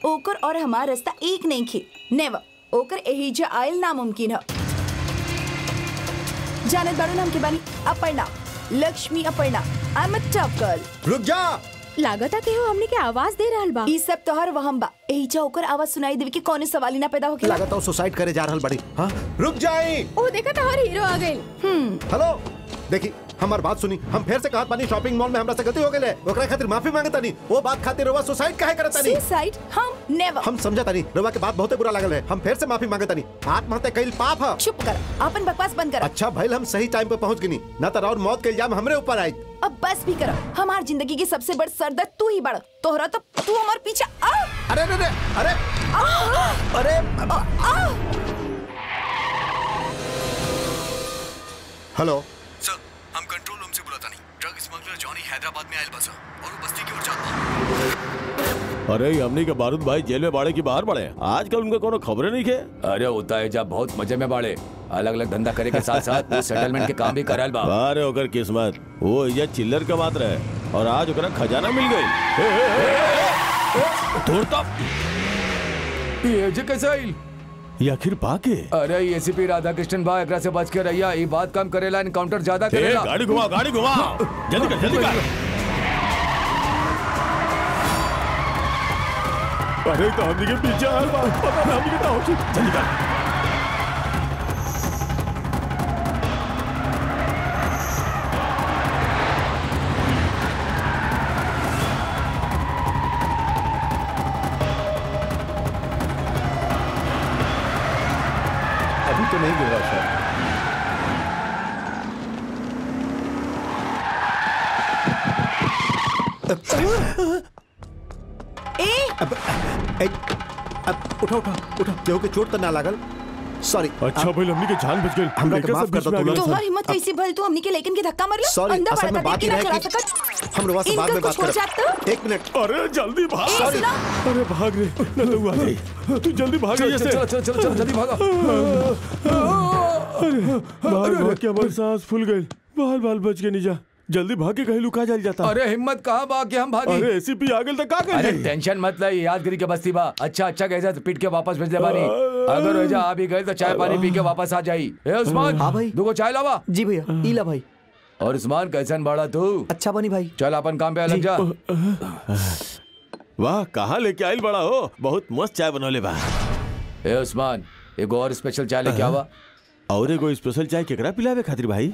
ओकर और हमार रास्ता एक नहीं खे नेवर ओकर एहिजा आयल नामुमकिन है जानत बाड़ू नाम के बानी Aparna Lakshmi Aparna I am a tough girl रुक जा लागता के हो हमने के आवाज दे रहल बा ई सब तोहर वहम बा एहिजा ओकर आवाज सुनाई देवे के कौनो सवाल ही ना पैदा होके लागत है सुसाइड करे जा रहल बड़ी हाँ रुक जाई ओ देखा तोहर हीरो आ गइल हेलो देखी हमार बात सुनी हम फिर से कहत बानी शॉपिंग मॉल में हमरा से गलती हो गेले ओकरा खातिर माफी मांगता नहीं वो बात खातिर रवा सुसाइड काहे करता नहीं सुसाइड हम नेवर हम समझता नहीं रवा के बात बहुत बुरा लागल है हम फिर से माफी मांगता नहीं आत्महत्या कईल पाप है चुप कर अपन बकवास बंद कर अच्छा भइल हम सही टाइम पे पहुंच गनी ना तो और मौत के इल्जाम हमरे ऊपर आई अब बस भी कर हमार जिंदगी की सबसे बड़ सरदर्द तू ही बड़ तोहरा तो तू हमार पीछे आ अरे अरे अरे अरे अरे हेलो सर हम कंट्रोल रूम से बुलाता नहीं ड्रग स्मगलर जॉनी हैदराबाद में आयल बसा और वो बस्ती की ओर जाता अरे ये हमनी के बारूद भाई जेल में बाड़े की बाहर पड़े आजकल उनका कोनो खबरें नहीं के अरे होता है जब बहुत मजे में बाड़े अलग अलग धंधा करे के साथ साथ वो सेटलमेंट के काम भी करल बा अरे ओकर किस्मत वो ये चिल्लर का मात्र है और आज ओकरा खजाना मिल गई दूर तक ये जे कैसे आइल ये आखिर बाके अरे एसीपी राधा कृष्णन भाई एकरा से बच के रहिया ये बात कम करेला इनकाउंटर ज्यादा ए, करेला गाड़ी घुमा गाड़ी घुमा जल्दी कर जल्दी कर अरे तो हमनी के पीछे आ बा पता ना हमनी के तो होची जल्दी कर अभी तो नहीं गिरा सर ए ए, अब उठा उठा उठा केहू के चोट तो ना लागल सॉरी अच्छा भाई हमनी के जान बच गई हमरा के माफ कर दो तुलसी तोहर हिम्मत कैसी भल तू हमनी के लेकिन के धक्का मारलो सॉरी अंधा असल में बड़ा बात देख ही के ना रहे खड़ा कि सकत हम लोग से बाद इनका में बात कुछ हो जात तो? करें एक मिनट अरे जल्दी भाग ए, Sorry. सुनो अरे भाग रे न तो हुआ नहीं तू जल्दी भाग चलो यहाँ से चलो चलो चलो चलो जल्दी भागा भाग भाग के हमारी सांस फूल गई बाल बाल बच के नहीं जा जल्दी भाग के कहीं लुका जाल जाता अरे हिम्मत कहाँ बा कि हम भागी अरे एसीपी आ गेल तो का कर अरे जाई? टेंशन मत ले यादगिरी के बस्ती बा अच्छा अच्छा कैसा पीट के वापस भेज दे बानी अगर ऐजा आ भी गए तो चाय पानी पी के वापस आ जाई ए उस्मान हाँ भाई। दुगो चाय लावा जी भैया ईला भाई और उस्मान कैसन बाड़ा तू अच्छा बनी भाई चल अपन काम पे अलग जा वाह कहाँ लेके आइल बड़ा हो बहुत मस्त चाय बनौले बा ए उस्मान एगो और स्पेशल चाय लेके आवा और एगो स्पेशल चाय केकरा पिलावे खातिर भाई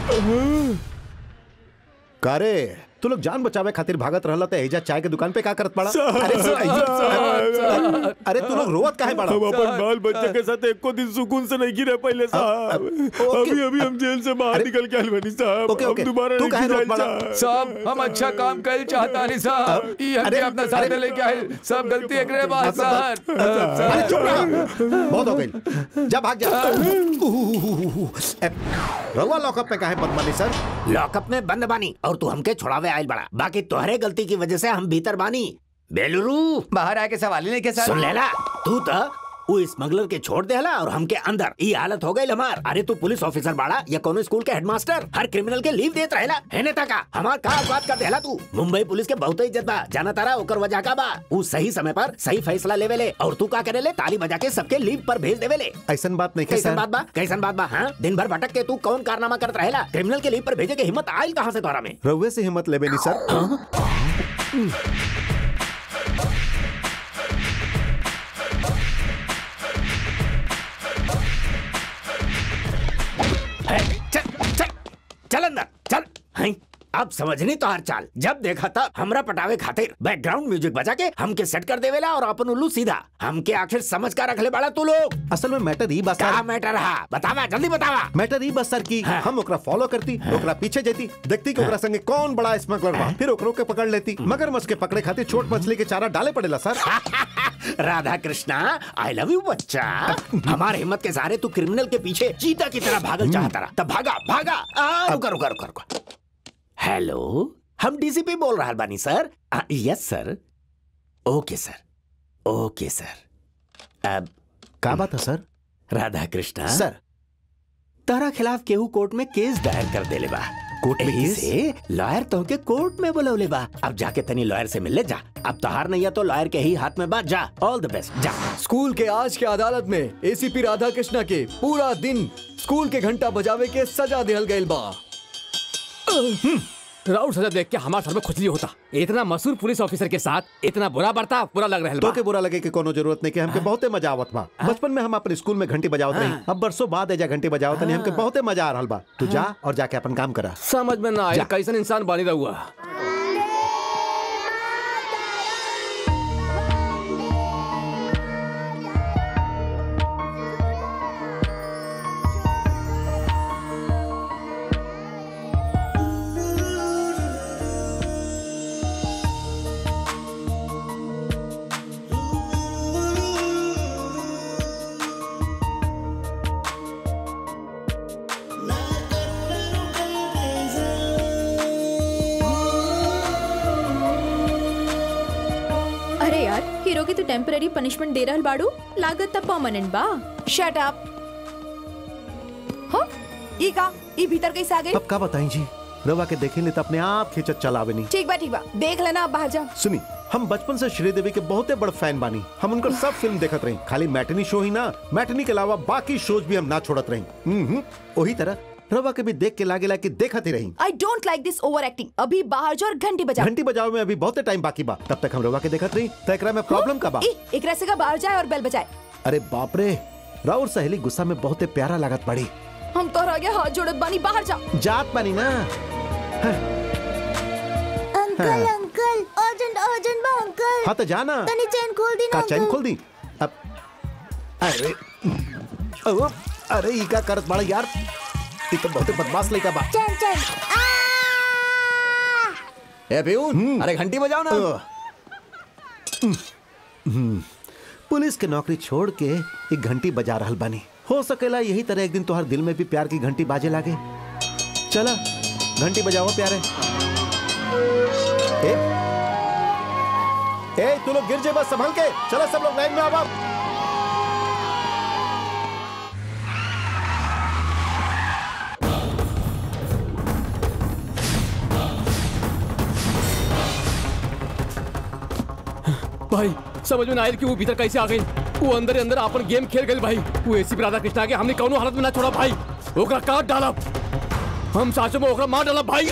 कारे तू लोग जान बचावे खातिर भागत रहला तो एजा चाय के दुकान पे का करत पड़ा अरे साहब, अरे तू लोग रोवत काहे पड़ा हम अपन बाल बच्चे के साथ एको दिन सुकून से नहीं गिरे पहले साहब ओके। अभी अभी हम जेल से बाहर अरे, निकल के आइल बनी साहब ओके, ओके। हम दोबारा तू नहीं काहे रोत जाइल बड़ा? साहब। सब हम अच्छा काम कर चाहता नहीं साहब ये हमके अरे, अपना साथ अरे, लेके आए सब गलती एकरे बात सर अरे चुप रहा बहुत हो गई जा भाग जा ए, रवा लॉकअप पे काहे बदमानी सर लॉकअप में बंद बानी और तू हमके छोड़ावे आयल बड़ा बाकी तोहरे गलती की वजह से हम भीतर बानी बेलुरु बाहर आके सवाल ही नहीं के सुन लेला तू तो वो स्मगलर के छोड़ देला और हमके अंदर ये हालत हो गई हमार अरे तू पुलिस ऑफिसर बाड़ा या कोनो स्कूल के हेडमास्टर हर क्रिमिनल के लीव देत रहेला है नेता का हमार का बात कर देला तू मुंबई पुलिस के बहुत इज्जत बा जाना तारा ओकर वजह का बा वो सही समय पर सही फैसला लेवे ले और तू का करे ले ताली बजा के सबके लीव पर भेज देवे ले ऐसन बात नहीं कैसन सर बात बा कैसन बात बा हाँ दिन भर भटक के तू कौन कारनामा करत रहेला क्रिमिनल के लीव पर भेजे के हिम्मत आयल कहाँ से तोहरा में रउए से हिम्मत लेबे नहीं सर है, चल चल चल अंदर चल हैं अब समझनी तो हर चाल जब देखा था हमरा पटावे खातिर बैकग्राउंड म्यूजिक बजा के हमके सेट कर देवेला और अपन उल्लू सीधा हमके आखिर समझ का रखले बाड़ा तू लोग असल में मैटर ई बस का मैटर रहा बतावा जल्दी बतावा मैटर ई बस सर की हाँ। हम ओकरा फॉलो करती ओकरा पीछे जेती देखती कि ओकरा संगे कौन बड़ा स्मगलर बा फिर ओकरो के पकड़ लेती मगर मछ के पकड़े खातिर छोट मछली के चारा डाले पड़ेला sir Radha Krishna I love you बच्चा हमारे हिम्मत के सहारे तू क्रिमिनल के पीछे चीता की तरह भागल चाहता रहा तब भागा भागा आ, रुका रुका रुका रुका हेलो हम डीसीपी बोल रहा बानी सर आ, यस सर ओके सर ओके सर अब का बात है सर राधा कृष्णा सर तारा खिलाफ केहू कोर्ट में केस दायर कर देले बा कोर्ट में यही केस? से लॉयर तो के कोर्ट में बुलौले बा अब जाके तनी लॉयर से मिल ले जा अब तो हार नहीं है तो लॉयर के ही हाथ में बात जा ऑल द बेस्ट जा स्कूल के आज के अदालत में एसीपी राधा कृष्णा के पूरा दिन स्कूल के घंटा बजावे के सजा दिहल गइल बा राउर सजा देख के हमारे सर में खुजली होता इतना मशहूर पुलिस ऑफिसर के साथ इतना बुरा बर्ताव बुरा लग रहा तो है के बुरा लगे कि कोनो जरूरत नहीं कि हमके बहुते मजा आवत बा बचपन में हम अपने स्कूल में घंटी बजावत रही अब बरसों बाद एजा घंटी बजावत नहीं हमके बहुते मजा आ रहल बा तू जा और जाके अपन काम करा समझ में ना आया जा। कैसन इंसान बनी रहुआ अरे यार हीरो की तो टेम्पररी पनिशमेंट दे रहल बाड़ू लागत त परमानेंट बा शट अप हो ई का ई भीतर कैसे आ गई अब का बताई जी रवा के देखेंगे तो अपने आप खींचत चलावे नहीं ठीक बा ठीक बा देख लेना अब बाहर जा सुनी हम बचपन से श्रीदेवी के बहुते बड़ फैन बानी हम उनकर सब फिल्म देखत रही खाली मैटनी शो ही ना मैटनी के अलावा बाकी शोज भी हम ना छोड़त रही हम्म वही तरह रवा के भी देख के लागेला कि देखत ही रही I don't like this over acting अभी बाहर जा और घंटी बजा घंटी बजावे में अभी बहुते टाइम बाकी बा तब तक हम रवा के देखत रही तो एकरा में प्रॉब्लम का बा ई एकरा से का बाहर जाए और बेल बजाए अरे बाप रे राउर सहेली गुस्सा में बहुते प्यारा लागत पड़ी हम तो रह गए हाथ जोड़त बानी बाहर जा जात बानी ना अंकल अंकल अर्जेंट अर्जेंट बा अंकल हाँ तो जाना तनी चैन खोल दी ना का चैन अंकल। खोल दी अब अरे ओ, अरे ई का करत बाड़ा यार ई तो बहुते बदमाश लइका बा चैन चैन आ! ए प्यून अरे घंटी बजाओ ना हम्म, पुलिस के नौकरी छोड़ के एक घंटी बजा रहल बानी हो सकेला यही तरह एक दिन तुम्हारे दिल में भी प्यार की घंटी बाजे लागे चला घंटी बजाओ प्यारे ए, ए तू लोग गिर जे बस संभल के चलो सब लोग लाइन में आओ अब। भाई समझ में ना आयल कि वो भीतर कैसे आ गई वो अंदर ही अंदर अपन गेम खेल गई भाई वो एसी राधा कृष्णा के हमने कौनो हालत में ना छोड़ा भाई ओकरा काट डाला हम साचो में ओकरा मार डाला भाई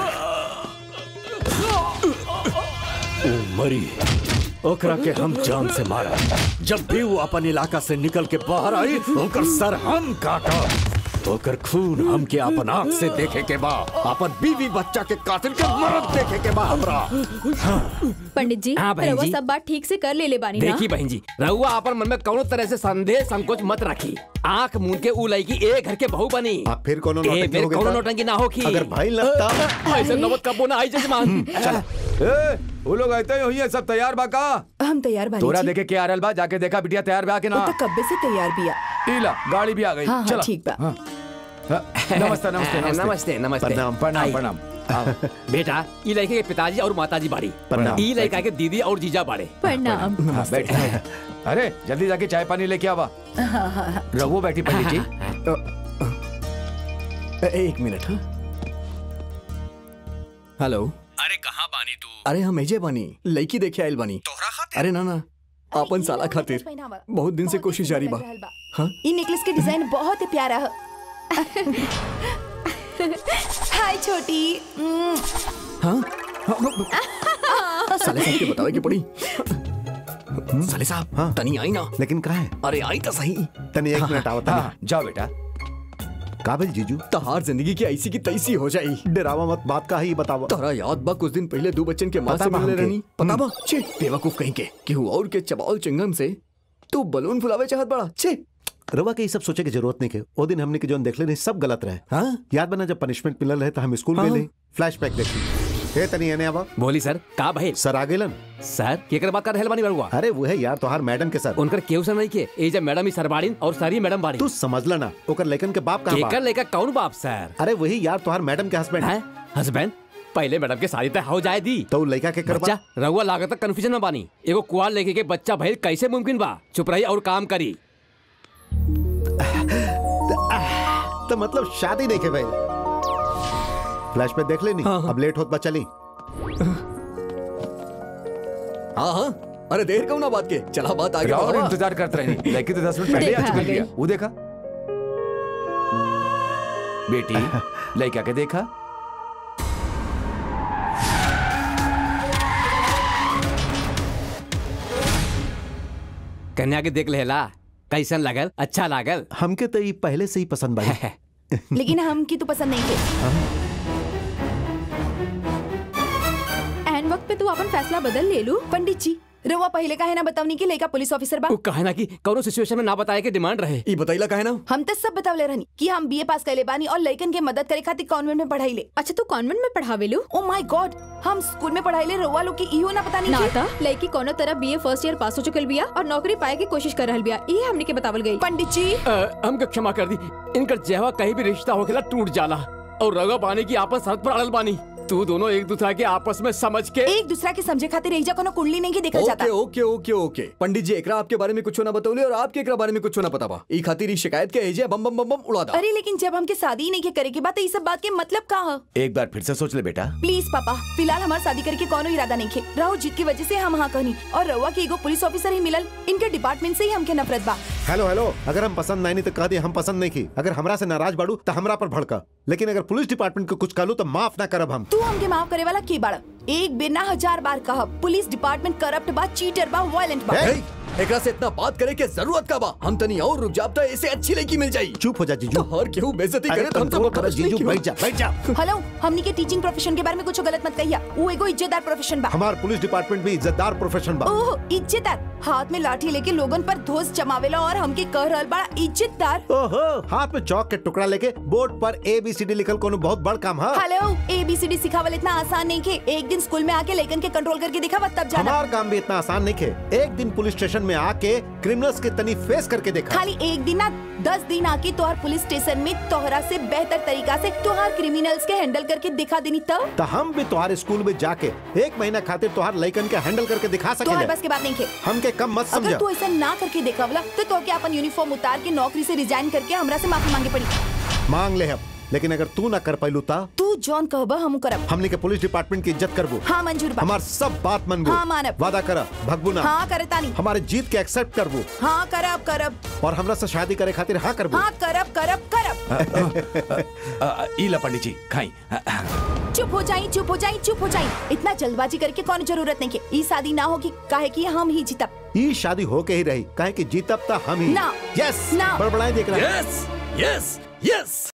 ओ मरी ओकरा के हम जान से मारा जब भी वो अपन इलाका से निकल के बाहर आई ओकर सर हम काटा ओकर खून हम के अपन आंख से देखे के बा अपन बीवी बच्चा के कातिल के मरद देखे के बा हमरा पंडित जी हाँ, बहन रउआ जी। सब बात ठीक से कर ले ले बानी ना देखी बहन जी रहुआ अपन मन में कौनो तरह से संदेह संकोच मत रखी आंख मूंद के ऊ लड़की ए घर के बहू बनी अब फिर कोनो ए नौटंकी बेर हो गई कौनो था? नौटंकी ना होखी अगर भाई लगता ऐसे नौबत कबो ना आई जजमान ए, वो लोग आते ही है सब तैयार बा का हम तैयार बानी तोरा जी। देखे के आ रहल बा जाके देखा बिटिया तैयार बा के वो ना तो कब्बे से तैयार बिया इला गाड़ी भी आ गई हाँ, हाँ, चला ठीक बा। हाँ। हाँ, नमस्ते नमस्ते नमस्ते नमस्ते नमस्ते प्रणाम, प्रणाम आई। प्रणाम आओ। बेटा ई लड़के के पिताजी और माताजी बाड़ी प्रणाम। ई लड़का के दीदी और जीजा बाड़े प्रणाम हाँ, बैठ अरे जल्दी जाके चाय पानी लेके आवा रघु बैठी पंडित जी ए- एक मिनट हाँ हेलो अरे कहाँ बानी तू अरे हम एजे बानी लड़की देखे आइल बानी तोहरा खातिर अरे ना ना आपन साला खातिर बहुत दिन से कोशिश जारी बा हाँ ई नेकलेस के डिजाइन बहुत ही प्यारा है हाय छोटी उम्म, हाँ साले साहब के बतावे के पड़ी साले साहब हाँ। तनी आई ना लेकिन कहा है अरे आई तो सही तनी एक मिनट आवता हाँ जाओ बेटा काबिल जीजू तहार जिंदगी की ऐसी की तैसी हो जाई डरावा मत बात का ही बतावा तोरा याद बा कुछ दिन पहले दो बच्चन के माँ पता से बा मिलने हमके। रहनी पता बा छे बेवकूफ कहीं के कि और के चबाओल चिंगम से तू बलून फुलावे चाहत बड़ा छे रवा के ये सब सोचे की जरूरत नहीं के ओ दिन हमने के जोन देखले नहीं सब गलत रहे हाँ याद बना जब पनिशमेंट मिलल रहे तो हम स्कूल हाँ। गए फ्लैशबैक देखी हे तनी एने आवा बोली सर का भइल सर आ गेलन सर केकर बात कर रहल बानी बड़ुआ अरे वो है यार तोहार मैडम के सर उनकर केहू से नहीं के ए जब मैडम ही सरबाड़ीन और सारी मैडम बाड़ी तू समझला ना ओकर लेकन के बाप कहाँ केकर बा लेकर कौन बाप सर अरे वही यार तोहार मैडम के हस्बैंड है हस्बैंड पहले मैडम के शादी तय हो जाए दी तो उ लड़का के करबा बच्चा रहुआ लागत कंफ्यूजन में बानी एगो कुआर लेके के बच्चा भइल कैसे मुमकिन बा चुप रही और काम करी तो मतलब शादी नहीं के भाई फ्लैश पे देख लेनी हाँ, हाँ। अब लेट होत बा चली हाँ हाँ अरे देर क्यों ना बात के चला बात आगे और बढ़ावा। इंतजार करते रहे लेकिन तो दस मिनट पहले देखा आ आ चुकी गई। है वो देखा बेटी लड़का के देखा कन्या के देख लेला कैसन लगल अच्छा लागल हमके तो ये पहले से ही पसंद बा लेकिन हम की तो पसंद नहीं थे एन वक्त पे तू अपन फैसला बदल ले लू पंडित जी रवा पहले का है ना बतावनी की लेका पुलिस ऑफिसर बा वो कहे ना कि कौनो सिचुएशन में ना बताए के डिमांड रहे ई बताइला काहे ना हम तो सब बतावले रहनी कि हम बीए पास कैले बानी और लइकन के मदद करे खातिर कॉन्वेंट में पढ़ाई ले अच्छा तू कॉन्वेंट में पढ़ावे लू ओ माय गॉड हम स्कूल में पढ़ाई ले रवा लोग की इहो ना पता नहीं ना कि- था लड़की कोनो तरह बीए फर्स्ट ईयर पास हो चुकल बिया और नौकरी पाए की कोशिश कर रहल बिया ये हमने के बतावल गई पंडित जी अ, हमके क्षमा कर दी इनकर जेवा कहीं भी रिश्ता होखेला टूट जाला और रगा पानी की आपस सड़क पर अड़ल बानी तू दोनों एक दूसरा के आपस में समझ के एक दूसरा के समझे खातिर एजा कोनो कुंडली नहीं की देखल जाता ओके ओके ओके ओके पंडित जी एकरा आपके बारे में कुछ ना बतौले और आपके एकरा बारे में कुछ ना पता बा ई खातिर ई शिकायत के एजे बम बम बम बम उड़ा दा अरे लेकिन जब हमके शादी ही नहीं के करे के बात ये सब बात के मतलब का है एक बार फिर से सोच ले बेटा प्लीज पापा फिलहाल हमार शादी करके कोनो इरादा नहीं खे राहुल जीत की वजह से हम हाँ कहनी और रवा के एगो पुलिस ऑफिसर ही मिलल इनके डिपार्टमेंट से ही हमके नफरत बा हेलो हेलो अगर हम पसंद नहीं तो कह दे हम पसंद नहीं की अगर हमरा से नाराज बाड़ू तो हमरा पर भड़का लेकिन अगर पुलिस डिपार्टमेंट को कुछ कहलू तो माफ ना करब हम तू हमके माफ करे वाला के बाड़ा एक बेर ना हजार बार कहा पुलिस डिपार्टमेंट करप्ट बा चीटर बा वायलेंट बा ए, ए, एकरा से इतना बात करे के जरूरत का बा हम तनी और रुक जाब त ऐसे अच्छी लड़की मिल जाई चुप हो जा तो जीजू हर केहू बेइज्जती अरे करे तो हम कंट्रोल सब कर जीजू बैठ जा बैठ जा हेलो हमनी के टीचिंग प्रोफेशन के बारे में कुछ गलत मत कहिया वो एगो इज्जतदार प्रोफेशन बा हमार पुलिस डिपार्टमेंट भी इज्जतदार प्रोफेशन बा ओह इज्जतदार हाथ में लाठी लेके लोगन पर धोस जमावेला और हमके कह रहल बड़ा इज्जतदार ओहो हाथ में चौक के टुकड़ा लेके बोर्ड पर ए बी सी डी लिखल कोनो बहुत बड़ काम है हेलो एबीसीडी सिखावल इतना आसान नहीं के एक दिन स्कूल में आके लेकिन के कंट्रोल करके दिखावा तब जाना हमार काम भी इतना आसान नहीं खे एक दिन पुलिस स्टेशन में आके क्रिमिनल्स के तनी फेस करके देखा खाली एक दिन ना दस दिन आके तोहर पुलिस स्टेशन में तोहरा से बेहतर तरीका से तोहर क्रिमिनल्स के हैंडल करके दिखा देनी तब तो हम भी तुम्हारे स्कूल में जाके एक महीना खातिर तुम्हार लइकन के हैंडल करके दिखा तोहर सके बस के बात नहीं खे हमके कम मत अगर समझा तू ऐसा ना करके दिखावला तो तोहके अपन यूनिफॉर्म उतार के नौकरी से रिजाइन करके हमरा से माफी मांगे पड़ी मांग ले हम लेकिन अगर तू ना कर पैलू ता तू जॉन कहबा हम करब हमने के पुलिस डिपार्टमेंट की इज्जत करबू हाँ मंजूर बा हमार सब बात मनबू हाँ, मानब। वादा कर भगबू ना हाँ करे तानी हमारे जीत के एक्सेप्ट करबू हाँ करब करब और हमरा से शादी करे खातिर हाँ करबू हाँ करब करब करब अ, अ, ई ला पंडित जी खाई चुप हो जाई चुप हो जाई चुप हो जाई इतना जल्दबाजी करके कौन जरूरत नहीं के ई शादी ना होगी काहे कि हम ही जीतब ये शादी होके ही रही काहे कि जीतब ता हम ही ना। यस ना। बड़बड़ाई देख रहा यस यस यस